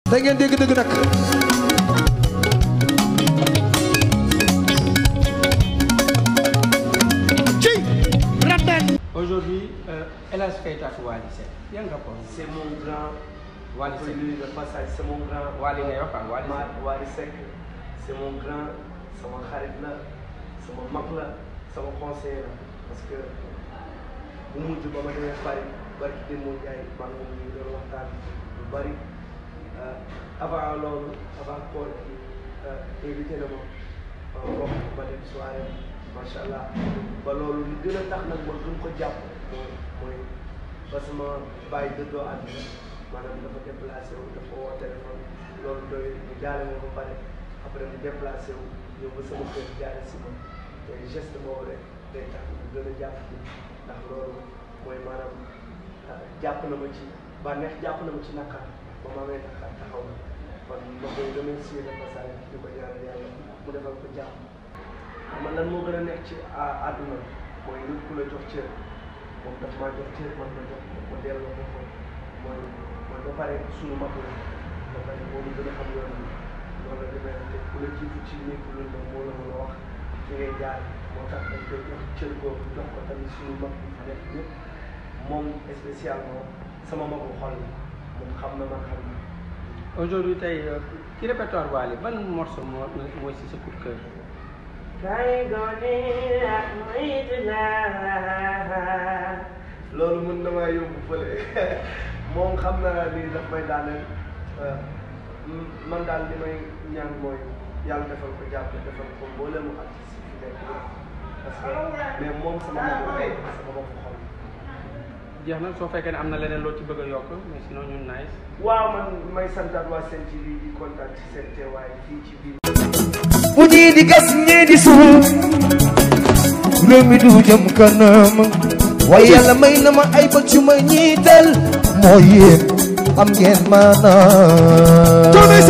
da ngeen dégg dëgg nag ci rabben Aujourd'hui, euh, El Hadj Keita ak Wally Seck yan rapport C'est mon grand. Wally Pour Seck lui, le passage, c'est mon grand. Wally ngay wax ah Wally Ma- Seck Wally Seck, c'est mon grand. sama xarit la sama mag la sama conseiller la parce que bu mujj ba ma demee Paris bari dem moo jaay maa ngi moom ñu doon waxtaan lu bari Euh, avant loolu avant koor gi euh, invité na ma euh, wax ma dem soirée macha allah ba loolu li gën a tax nag ma gën ko jàpp mooy mooy parce que ma bàyyi dëddoo àdduna maanaam dafa déplacé wu dafa woo téléphone loolu doy mu jaale ma ba pare après mu déplacé wu ñëw ba sama kër jaale si ma te geste boobu rek day tax mu gën a jàpp ci ndax loolu mooy maanaam ah, jàpp na ma ci bànneex jàpp na ma ci naqar ba ma amee naqar taxaw na kon ma koy remercier de passage di ko ñaanal yàlla mu defal ko jàmm xam nga lan moo gën a nekk ci à- àdduna mooy nit ku la jox cër moom daf maa jox cër man ma jox ko ma delloo ko ko mooy mooy ba pare suñu mag la ba pare moo ñu gën a xam yoon bi noonu la demee te ku la jiitu ci néeg lu ne moo la mën a wax fi ngay jaar moo tax dañ koy jox cër boobu jox ko tamit suñu mag bi fi nekk ñëpp moom spécialement sama magu xol la moom xam na man xam na aujourd'hui tey euh, ci répertoire Wally ban morceau moo mooy si sa coup de cœur Kay gone ak moytu naa loolu mën na maa yóbbu fële moom xam na ni daf may daaneel man daal li may ñaan mooy yàlla defal ko jàpp defal ko mboolemu artiste yi fi nekk yëpp parce que mais moom sama bopp xol sama bopp xol jeex na soo fekkee ne am na leneen loo ci bëgg a yokk mais sinon ñun nice waaw man may santaat waa Sen TV di kontaan ci seen teewaay fii ci biir bu ñii di gas ñii di suul réew mi du jëm kanam waaye yàlla may na ma ay bët yu ma ñiital moo yéen am ngeen maanaam